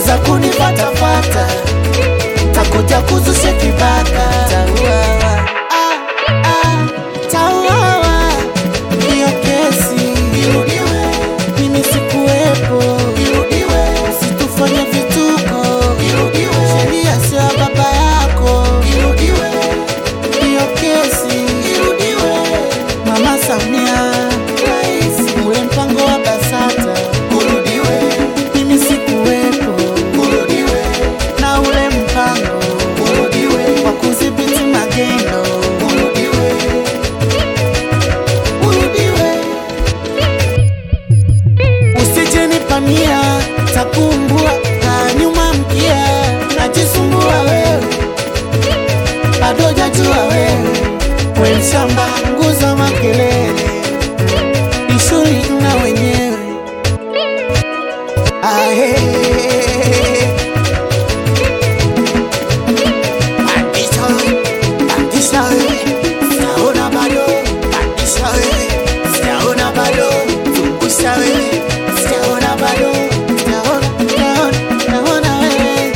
ukianza kunifatafata takuja kuzusha kibaka tauawa ah, ah, tauawa hiyo kesi irudiwe mimi sikuwepo irudiwe usitufanye vituko irudiwe sheria sio ya baba yako irudiwe hiyo kesi irudiwe mama samia rais ule mpango wa basata urudiwe mimi sikuwepo urudiwe na ule mpango urudiwe wa kudhibiti magendo urudiwe urudiwe usije nipania takumbua na nyuma mkia najisumbua wewe bado jajua wewe we mshamba nguza makelele ishuri na wenyewe ahe Pandisha wewe, pandisha wewe, sijaona bado. Pandisha wewe, sijaona bado. Zungusha wewe, sijaona bado. Sijaona, sijaona, sijaona wewe.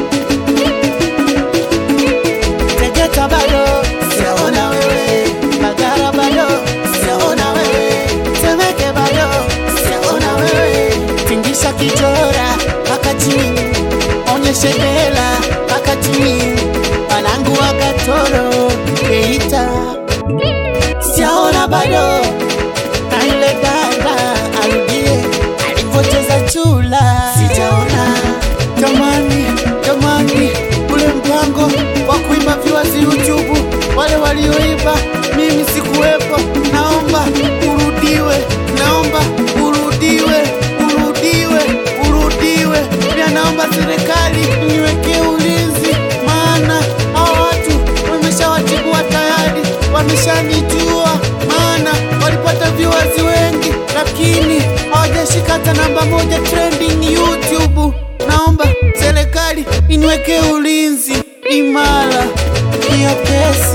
Tegeta bado, sijaona wewe. Magara bado, sijaona wewe. Temeke bado, sijaona wewe. Tingisha kijora mpaka chini, onyeshe hela mpaka chini. Wanangu wa Katoro, Geita, sijaona bado. Na yule dada arudie alivyocheza chula, sijaona. Jamani, jamani, ule mpango wa kuiba viewers YouTube, wale walioiba, mimi sikuwepo. Naomba urudiwe, naomba urudiwe, urudiwe, urudiwe. Pia naomba serikali niwekee ulinzi, maana hao watu wameshawatibua tayari, wameshanijua, maana walipata viewers wengi, lakini hawajashika hata namba moja trending YouTube. Naomba serikali iniwekee ulinzi imara, hiyo kesi